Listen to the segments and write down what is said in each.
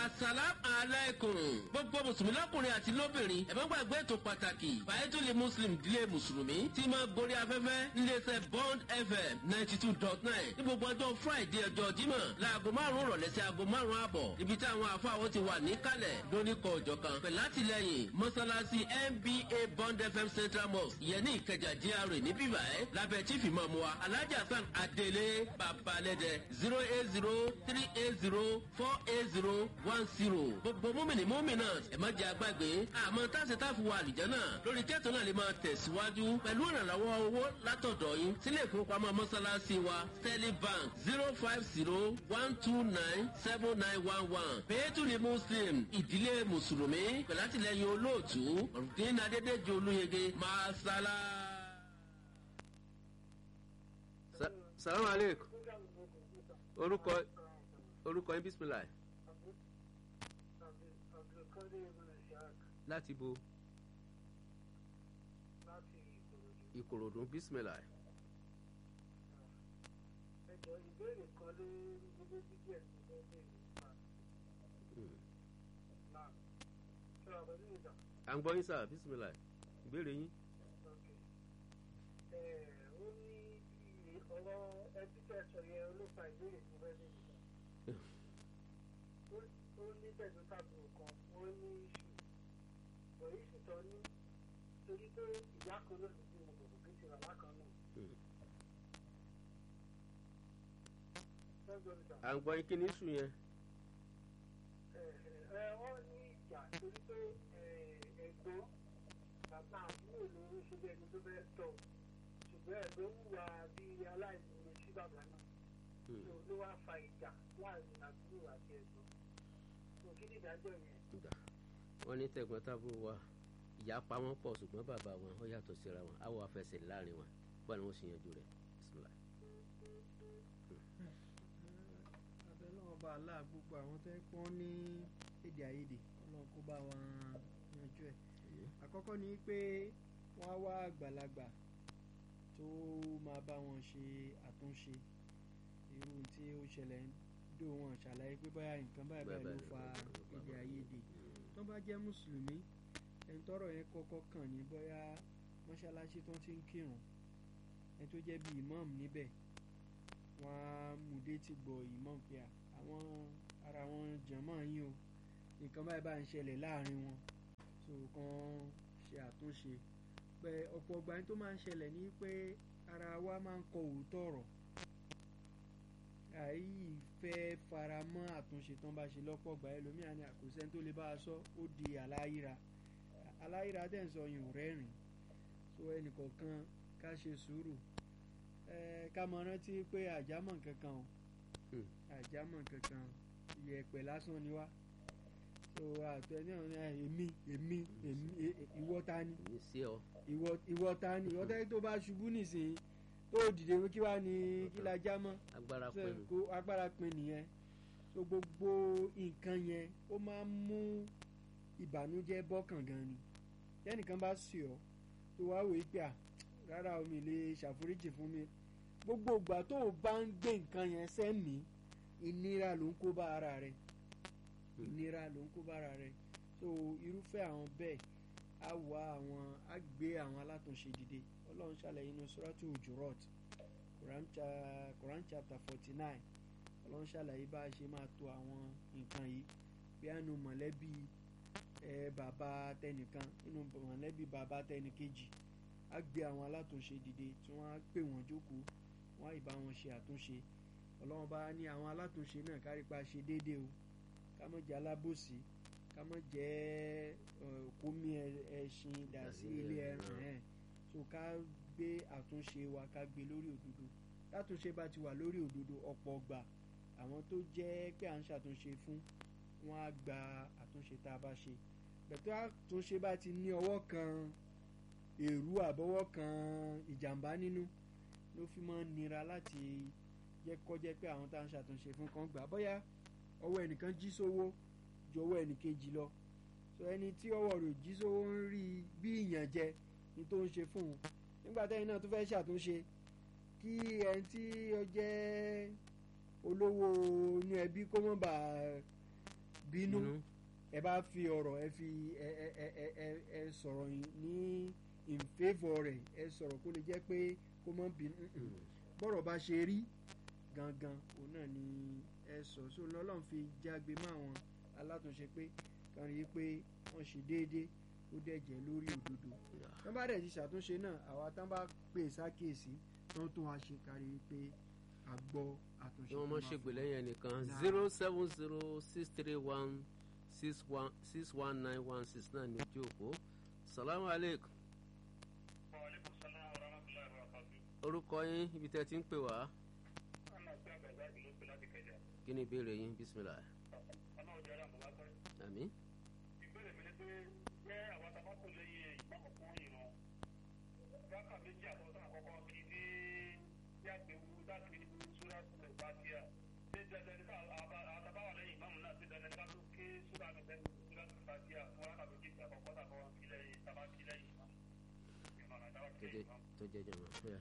asalam alaykum gbogbo mùsùlùmí lọkùnrin àti lóbìnrin ẹ má gbàgbé ètò pàtàkì bàyẹ́tùlì muslim dílé mùsùlùmí tí máa gorí afẹ́fẹ́ níléeṣẹ́ bond fm ninety two dot nine ní gbogbo ọjọ́ friday ọjọ́ jímọ̀ láago márùn-ún rọ̀lẹ́ sí aago márùn-ún àbọ̀ ibi tí àwọn àfáwọn ti wà níkàlẹ̀ lóníkọ̀ ọ̀jọ̀ kan pẹ̀lú àtìlẹyìn mọ́sálásí nba bond fm central mosque ìyẹn ní ìkẹjà gra ní bíbá ẹ lábẹ́ chief imam wa alhaji hasan adele babalẹ́dẹ zero eight zero three eight zero four eight zero one zero gbogbo múmìnì múmìnà ẹ má jẹ àgbàgbé àmọ́ táṣe táfi wà àlìjẹ́ náà lórí kẹ́tọ̀ náà lè máa tẹ̀síwájú pẹ̀lú ìrànlọ́wọ́ owó látọ̀dọ̀ yín sílé ìfowópamọ́ mọ́sálásí wa sterling bank zero five zero one two nine seven nine one one pẹ̀lú ní muslim ìdílé mùsùlùmí pẹ̀lú àtìlẹyìn olóòtú ọ̀rùndín adédèjì olóyege máa sálá. salamu aleykum orúkọ orúkọ yín bisimilayi láti bo ìkòròdú bisimilayi. ẹjọ ìbéèrè kan ló gbogbo dídí ẹ ti fẹ́ bẹ́ẹ̀ nípa náà ṣé wàá pẹ̀lú ìjà à ń gbọ́ yín sáà bisimilayi ìbéèrè yín. ọ̀kẹ́ ẹ̀ ó ní bí ọ̀rọ̀ ẹbí tẹ̀ sọ yẹn ló fa ìbéèrè tó fẹ́ bẹ́ẹ̀ nípa ó ní tẹ̀sán tàbùrù kan ó ní iṣu bọ̀ iṣu tán ní torí pé ìyá kan ló ti bímọ kò kí ti bàbá kan náà. Ṣé ń gbọ́ mi sà? à ń gbọ́ yín kí ni iṣu yẹn. ẹ wọ́n ní ìjà torí pé ẹ̀gbọ́n bàbá àbúrò ló ń ṣe bí ẹni tó fẹ́ tọ̀ ṣùgbọ́n ẹ̀gbọ́n wùwà bí aláìní sí bàbá náà tó ló wá fa ìjà láàrin àbúrò àti ẹ̀gbọ́n tó kí ni ìdájọ́ yẹn. Ìgbà wọ́n ní tẹ̀gbọ́n tábúrò wa ìyá pa wọ́n pọ̀ ṣùgbọ́n bàbá wọn ó yàtọ̀ síra wọn á wọ afẹsẹ̀ láàrin wọn báwo ni wọ́n ṣe yanjú rẹ̀ bisimilayi. abẹ́lẹ́ ọba àlá gbogbo àwọn tó ń pọ́n ní èdè àìyedè ọlọ́run kó bá wọn yanjú ẹ̀. àkọ́kọ́ ni pé wọ́n á wá àgbàlagbà tó máa bá wọn ṣe àtúnṣe irú tí ó ṣẹlẹ̀ ń dò wọn ṣàlàyé pé báyà nǹkan báyìí báyìí ló fa èdè àìyedè tó bá jẹ́ mùsùlùmí ẹni tọ́rọ̀ yẹn kọ́kọ́ kàn ní bóyá mọ́ṣáláṣí tó ti ń kírun ẹni tó jẹ́ bíi imam níbẹ̀ wọ́n á mú dé ti gbọ́ imam pé à, àwọn ara wọn jẹ̀mọ́ yín o nǹkan báyìí bá ń ṣẹlẹ̀ láàrin wọn so kan ṣe àtúnṣe pé ọ̀pọ̀ ọgbà yín tó máa ń ṣẹlẹ̀ ní pé ara wa máa ń kọ òótọ́ ọ̀rọ̀ àyí fẹ́ fara mọ́ àtúnṣe tán bá ṣe lọ́pọ̀ ọgbà ẹlòmíà ni àkóṣẹ́ tó lè bá a sọ ó di àláyíra aláyíra dẹ̀ ń sọ yìí ò rẹ́rìn so ẹnìkọ̀ọ̀kan ká ṣe sùúrù ẹ ká mọ rántí pé àjámọ̀ kankan o Hmm. àjámọ̀ kankan yẹ̀pẹ̀ lásán ni wá so àtẹ ní ọ̀run ẹ, èmi èmi èmi e- e- ìwọ ta ni èmi sí ọ ìwọ ìwọ ta ni ìwọ tẹ́lẹ̀ tó bá ṣubú nísìnyí tó dìde kí wá ní kí la já mọ́ agbára so pẹ̀lú kó agbára pin nìyẹn so gbogbo nǹkan yẹn ó máa ń mú ìbànújẹ́ bọ́kàn gan ni tẹ́nìkan bá sì ọ́ tó wá wòye pé à rárá omi lè ṣàforíjì fún mi gbogbo ìgbà tó o bá ń gbé nǹkan yẹn sẹ́mi ìnira ló ń kó bá ara rẹ ìnira ló ń kó bá ara rẹ so irúfẹ́ àwọn bẹ́ẹ̀ á wá àwọn á gbé àwọn alátúnṣe dìde ọlọ́run ṣàlàyé inú suratu ujurot Quran cha- Quran chapter forty nine ọlọ́run ṣàlàyé bá a ṣe máa to àwọn nǹkan yìí bí a nu mọ̀lẹ́bí ẹ bàbá tẹnìkan nínú mọ̀lẹ́bí bàbá tẹnìkejì á gbé àwọn alátúnṣe dìde tí wọ́n á pè wọ́n jókòó wọ́n á ìbá wọn ṣe àtúnṣe ọlọ́run bá ní àwọn alátúnṣe náà kárípa ṣe déédéé o ká má jẹ́ alábòsí ká má jẹ́ ẹ, kómi ẹ- ẹṣin dà sí ilé ẹran ẹ̀ so ká gbé àtúnṣe wa ká gbé lórí òdodo látúnṣe bá ti wà lórí òdodo ọ̀pọ̀ ọgbà àwọn tó jẹ́ pé à ń ṣàtúnṣe fún wọn á gba àtúnṣe tá a bá ṣe bẹ̀tọ́ àtúnṣe bá ti ní ọwọ́ kan èrú àbọ̀wọ́ kan ìjàmbá nínú ló fi máa ń nira láti jẹ́ kọ́jẹ́ pé àwọn tá à ń ṣàtúnṣe fún kan gbà bóyá ọwọ́ ẹnìkan jí sówó ju ọwọ́ ẹnìkejì lọ so ẹni tí ọwọ́ rẹ̀ ò jí sówó ń rí i bí ìyànjẹ ní tó ń ṣe fún un nígbà tẹ́yìn náà tó fẹ́ ṣàtúnṣe kí ẹni tí ó jẹ́ olówó inú ẹbí kó mọ̀ bá bínú Bínú. ẹ bá fi ọ̀rọ̀ ẹ fi ẹ ẹ ẹ ẹ ẹ ẹ sọ̀rọ̀ ní in favour rẹ̀ ẹ sọ̀rọ̀ kó lè jẹ́ pé kó mọ́ bínú Mm. bọ́rọ̀ bá ṣe rí gangan òun náà ni ẹ sọ so lọ́lọ́run fi jágbe mọ́ àwọn alátúnṣe pé kàn rí i pé wọ́n ṣe déédéé ó dẹ̀ jẹ́ lórí òdodo tán bá dẹ̀ ti ṣàtúnṣe náà àwa tán bá pè sákèsí tán tún wá ṣe kárí pé a gbọ́ àtúnṣe kí wọ́n tó mọ̀ máa ṣègbè fún lẹ́yìn ẹnìkan Nah. zero seven zero six three one six one six one nine one six náà ní ojú òpó salamu aleykum Wàhálẹ́kùn sálám wa rahmatulahi wa barakatuh. orúkọ yín ibi tẹ́ ti ń pè wá Ọ̀nà sí àgbàgbà ìlú pé láti kẹjà. kí ni ìbéèrè yín bisimilah Ọ̀nà ọjà rẹ̀ àmọ́ pẹ́. àmì Ìbéèrè mi ni pé jẹ́ àwọn tabako lẹ́yìn ìgbàmọ̀ fún ìran. Rákà méjì àtọ́sán àkọ́kọ́ kí ní yàgbéwu láti súrà sílẹ̀ bàtíà. Ṣé dandan ní ká àtàbáwà lẹ́yìn ìmáàmù náà ṣe dandan ní ká tó ké súrà mi lẹ́yìn súrà sílẹ̀ bàtíà fún rákà méjì àkọ́kọ́ tàbọ̀ kí lẹ́yìn tàbá kí lẹ́yìn ìmáàmù. Ìmọ̀ràn àdáwà kí tó lẹ́yìn jẹ́ ìmáàmù. tó jẹ́ jọ̀mọ́ fẹ́ẹ́.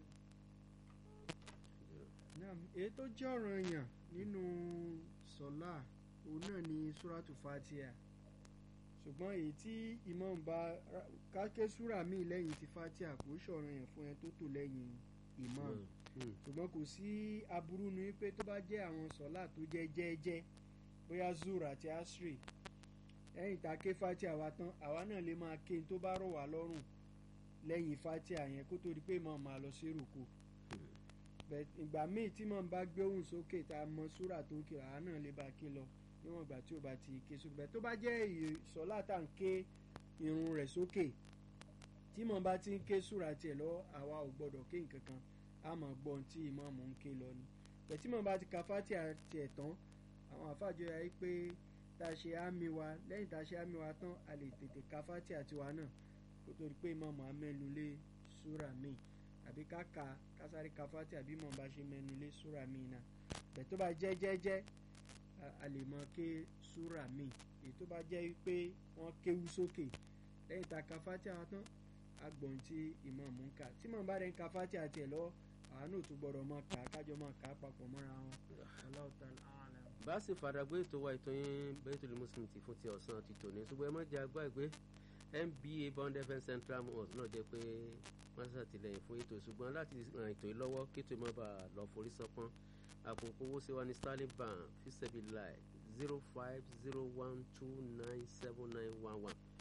Naam, èyí tó jẹ́ ọ̀ràn èèyàn nínú sọ́lá òun náà ni súrátù fatia ṣùgbọ́n èyí tí imam bá káké súrà míì lẹ́yìn ti fatia kò ṣọ̀ràn èèyàn fún ẹ tó tò lẹ́yìn imam ṣùgbọ́n kò sí aburú nu pé tó bá jẹ́ àwọn sọ́lá tó jẹ́ jẹ́ẹ́jẹ́ bóyá zur àti asri lẹ́yìn tá a ké fatia wa tán àwa náà lè máa ké n tó bá rọ̀ wá lọ́rùn lẹ́yìn fatia yẹn kó tó di pé imam máa lọ sí rúkú bẹ́ẹ̀ ìgbà míì tí mò ń bá gbé ohùn sókè tá a mọ súrà tó ń ké àá náà lè bá ké lọ níwọ̀n ìgbà tí ó bá ti ké sókè bẹ́ẹ̀ tó bá jẹ́ ìsọ̀lá tá à ń ké irun rẹ̀ sókè tí mò ń bá ti ń ké súrà tiẹ̀ lọ àwa ò gbọ́dọ̀ ké nǹkan kan a mọ̀ gbọ́ ohun tí ìmáàmù ń ké lọ ni bẹ́ẹ̀ tí mò ń bá ti ka fátìà tiẹ̀ tán àwọn àfàjọ yà pé tá a ṣe àmì wa lẹ́yìn tá a ṣe àmì wa tán a lè tètè ka fátìà tiwa náà kó tó di pé ìmáàmù á mẹ́nu lé súrà míì àbí ká ka kásáré ka fati àbí mọ̀ bá ṣe mẹ́nu lé súra míì náà bẹ́ẹ̀ tó bá jẹ́ jẹ́jẹ́ a lè mọ ké súra míì èyí tó bá jẹ́ pé wọ́n kéwú sókè lẹ́yìn tá a ka fati àwọn tán agbọ̀n tí ìmọ̀ mú ká tí mọ̀ bá rẹ̀ ń ka fati àti ẹ̀ lọ́wọ́ àwọn náà tún gbọ́dọ̀ mọ̀ ká kájọ mọ̀ ká papọ̀ mọ́ra wọn. Allahu ta'ala a'lam. bá sì fàdàgbé ètò wa ètò yín Baitul Muslim ti fún ti ọ̀sán ti tòní ṣùgbọ́n ẹ má jẹ́ àgbà ìgbé NBA Bond FM Central Mosque náà jẹ́ pé wọ́n ṣàtìlẹ́yìn fún ètò ṣùgbọ́n láti ràn ètò yìí lọ́wọ́ kí ètò má bàa lọ forí sọ́pọ́n àpòpọ̀ owó sí wa ní Sterling Bank fisabi lai zero five zero one two nine seven nine one one